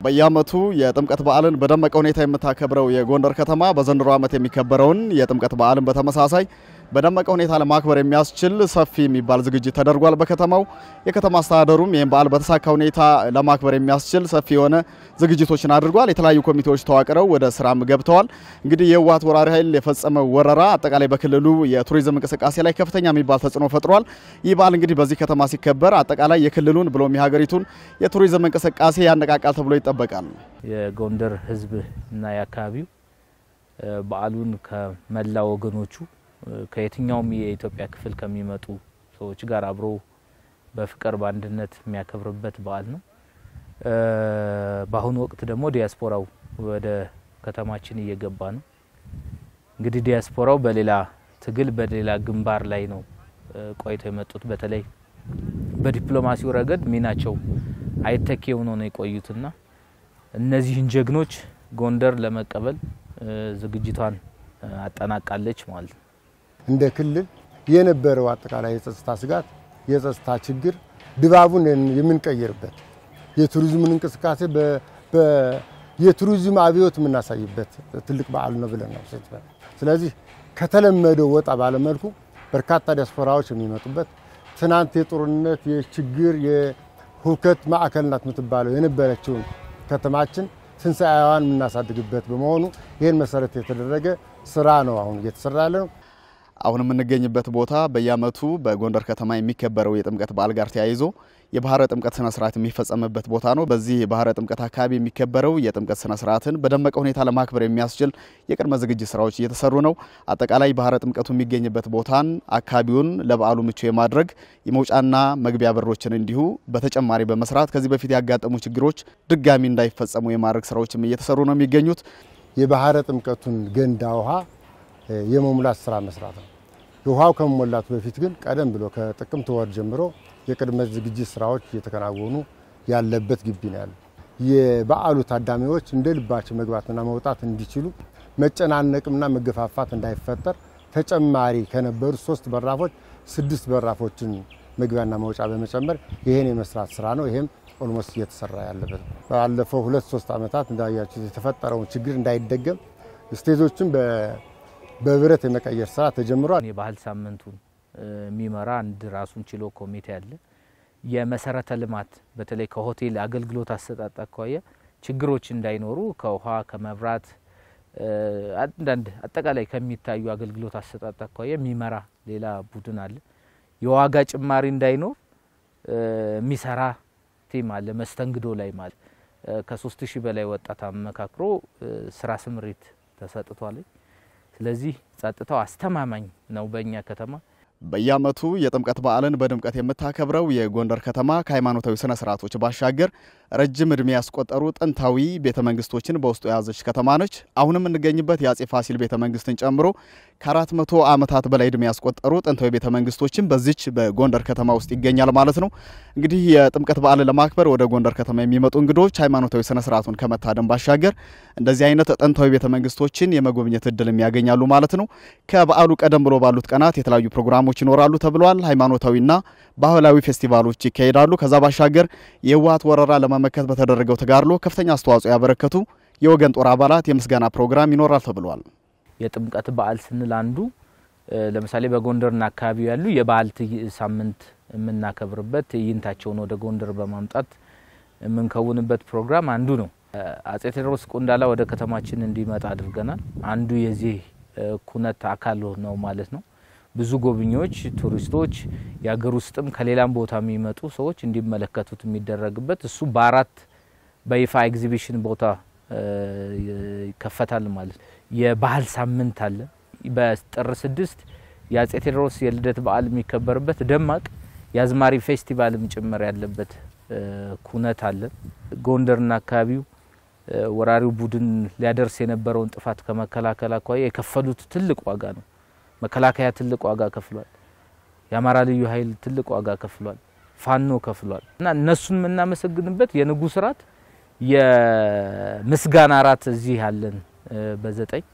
በየዓመቱ የጥምቀት በዓልን በደመቀ ሁኔታ የምታከብረው የጎንደር ከተማ በዘንድሮ ዓመት የሚከበረውን የጥምቀት በዓልን በተመሳሳይ በደመቀ ሁኔታ ለማክበር የሚያስችል ሰፊ የሚባል ዝግጅት ተደርጓል። በከተማው የከተማ አስተዳደሩም ይህን በዓል በተሳካ ሁኔታ ለማክበር የሚያስችል ሰፊ የሆነ ዝግጅቶችን አድርጓል። የተለያዩ ኮሚቴዎች ተዋቅረው ወደ ስራም ገብተዋል። እንግዲህ የህወሓት ወራሪ ኃይል የፈጸመው ወረራ አጠቃላይ በክልሉ የቱሪዝም እንቅስቃሴ ላይ ከፍተኛ የሚባል ተጽዕኖ ፈጥሯል። ይህ በዓል እንግዲህ በዚህ ከተማ ሲከበር አጠቃላይ የክልሉን ብሎም የሀገሪቱን የቱሪዝም እንቅስቃሴ ያነቃቃል ተብሎ ይጠበቃል። የጎንደር ህዝብ እና የአካባቢው በዓሉን ከመላ ወገኖቹ ከየትኛውም የኢትዮጵያ ክፍል ከሚመጡ ሰዎች ጋር አብሮ በፍቅር በአንድነት የሚያከብርበት በዓል ነው። በአሁኑ ወቅት ደግሞ ዲያስፖራው ወደ ከተማችን እየገባ ነው። እንግዲህ ዲያስፖራው በሌላ ትግል በሌላ ግንባር ላይ ነው ቆይተው የመጡት። በተለይ በዲፕሎማሲው ረገድ ሚናቸው አይተኬ ሆኖ ነው የቆዩትና እነዚህን ጀግኖች ጎንደር ለመቀበል ዝግጅቷን አጠናቃለች ማለት ነው። እንደ ክልል የነበረው አጠቃላይ የጸጥታ ስጋት፣ የጸጥታ ችግር ድባቡን የምንቀይርበት የቱሪዝሙን እንቅስቃሴ የቱሪዝም አብዮት የምናሳይበት ትልቅ በዓል ነው ብለን ነው። ስለዚህ ከተለመደው ወጣ ባለመልኩ በርካታ ዲያስፖራዎች የሚመጡበት ትናንት የጦርነት የችግር የሁከት ማዕከል ናት የምትባለው የነበረችውን ከተማችን ትንሣኤዋን የምናሳድግበት በመሆኑ ይህን መሰረት የተደረገ ስራ ነው አሁን እየተሰራ ያለ ነው። አሁን የምንገኝበት ቦታ በየዓመቱ በጎንደር ከተማ የሚከበረው የጥምቀት በዓል ጋር ተያይዞ የባህረ ጥምቀት ስነ ስርዓት የሚፈጸምበት ቦታ ነው። በዚህ የባህረ ጥምቀት አካባቢ የሚከበረው የጥምቀት ስነ ስርዓትን በደመቀ ሁኔታ ለማክበር የሚያስችል የቅድመ ዝግጅት ስራዎች እየተሰሩ ነው። አጠቃላይ ባህረ ጥምቀቱ የሚገኝበት ቦታን አካባቢውን ለበዓሉ ምቹ የማድረግ የመውጫና መግቢያ በሮችን እንዲሁ በተጨማሪ በመስራት ከዚህ በፊት ያጋጠሙ ችግሮች ድጋሚ እንዳይፈጸሙ የማድረግ ስራዎችም እየተሰሩ ነው የሚገኙት። የባህረ ጥምቀቱን ገንዳ ውሃ የመሙላት ስራ መስራት ነው። ውሃው ከመሞላቱ በፊት ግን ቀደም ብሎ ከጥቅምት ወር ጀምሮ የቅድመ ዝግጅት ስራዎች እየተከናወኑ ያለበት ግቢ ነው ያለው። የበዓሉ ታዳሚዎች እንደ ልባቸው መግባትና መውጣት እንዲችሉ መጨናነቅምና መገፋፋት እንዳይፈጠር ተጨማሪ ከነበሩ ሶስት በራፎች ስድስት በራፎችን መግቢያና መውጫ በመጨመር ይሄን የመስራት ስራ ነው። ይሄም ኦልሞስት እየተሰራ ያለበት ነው። ባለፈው ሁለት ሶስት ዓመታት እንዳያችሁት የተፈጠረውን ችግር እንዳይደገም ስቴጆችን በብረት የመቀየር ስራ ተጀምሯል። የባህል ሳምንቱን የሚመራ አንድ ራሱን ችሎ ኮሚቴ አለ። የመሰረተ ልማት በተለይ ከሆቴል አገልግሎት አሰጣጥ አኳያ ችግሮች እንዳይኖሩ ከውሃ ከመብራት አንዳንድ አጠቃላይ ከሚታዩ አገልግሎት አሰጣጥ አኳያ የሚመራ ሌላ ቡድን አለ። የዋጋ ጭማሪ እንዳይኖር የሚሰራ ቲም አለ። መስተንግዶ ላይ ማለት ከሶስት ሺህ በላይ ወጣት አመካክሮ ስራ ስምሪት ተሰጥቷል። ስለዚህ ጸጥታው አስተማማኝ ነው በእኛ ከተማ። በየዓመቱ የጥምቀት በዓልን በድምቀት የምታከብረው የጎንደር ከተማ ከሃይማኖታዊ ስነ ስርዓቶች ባሻገር ረጅም እድሜ ያስቆጠሩ ጥንታዊ ቤተ መንግስቶችን በውስጡ የያዘች ከተማ ነች። አሁን የምንገኝበት የአጼ ፋሲል ቤተ መንግስትን ጨምሮ ከአራት መቶ ዓመታት በላይ እድሜ ያስቆጠሩ ጥንታዊ ቤተ መንግስቶችን በዚች በጎንደር ከተማ ውስጥ ይገኛል ማለት ነው። እንግዲህ የጥምቀት በዓልን ለማክበር ወደ ጎንደር ከተማ የሚመጡ እንግዶች ሃይማኖታዊ ስነ ስርዓቱን ከመታደም ባሻገር እንደዚህ አይነት ጥንታዊ ቤተ መንግስቶችን የመጎብኘት እድልም ያገኛሉ ማለት ነው። ከበዓሉ ቀደም ብሎ ባሉት ቀናት የተለያዩ ፕሮግራሞች ይኖራሉ ተብሏል። ሃይማኖታዊና ባህላዊ ፌስቲቫሎች ይካሄዳሉ። ከዛ ባሻገር የህወሓት ወረራ ለመመከት በተደረገው ተጋድሎ ከፍተኛ አስተዋጽኦ ያበረከቱ የወገን ጦር አባላት የምስጋና ፕሮግራም ይኖራል ተብሏል። የጥምቀት በዓል ስንል አንዱ ለምሳሌ በጎንደርና አካባቢው ያሉ የበዓል ሳምንት የምናከብርበት ትዕይንታቸውን ወደ ጎንደር በማምጣት የምንከውንበት ፕሮግራም አንዱ ነው። አጼ ቴዎድሮስ ቆንዳላ ወደ ከተማችን እንዲመጣ አድርገናል። አንዱ የዚህ ኩነት አካል ነው ማለት ነው። ብዙ ጎብኚዎች፣ ቱሪስቶች የሀገር ውስጥም ከሌላም ቦታ የሚመጡ ሰዎች እንዲመለከቱት የሚደረግበት እሱ በአራት በይፋ ኤግዚቢሽን ቦታ ይከፈታል ማለት ነው። የባህል ሳምንት አለ። በጥር ስድስት የአጼ ቴዎድሮስ የልደት በዓል የሚከበርበት ደማቅ የአዝማሪ ፌስቲቫልም ጭምር ያለበት ኩነት አለ። ጎንደርና አካባቢው ወራሪው ቡድን ሊያደርስ የነበረውን ጥፋት ከመከላከል አኳያ የከፈሉት ትልቅ ዋጋ ነው። መከላከያ ትልቅ ዋጋ ከፍሏል። የአማራ ልዩ ኃይል ትልቅ ዋጋ ከፍሏል። ፋኖ ከፍሏል እና እነሱን የምናመሰግንበት የንጉሥ ራት የምስጋና ራት እዚህ ያለን በዘጠኝ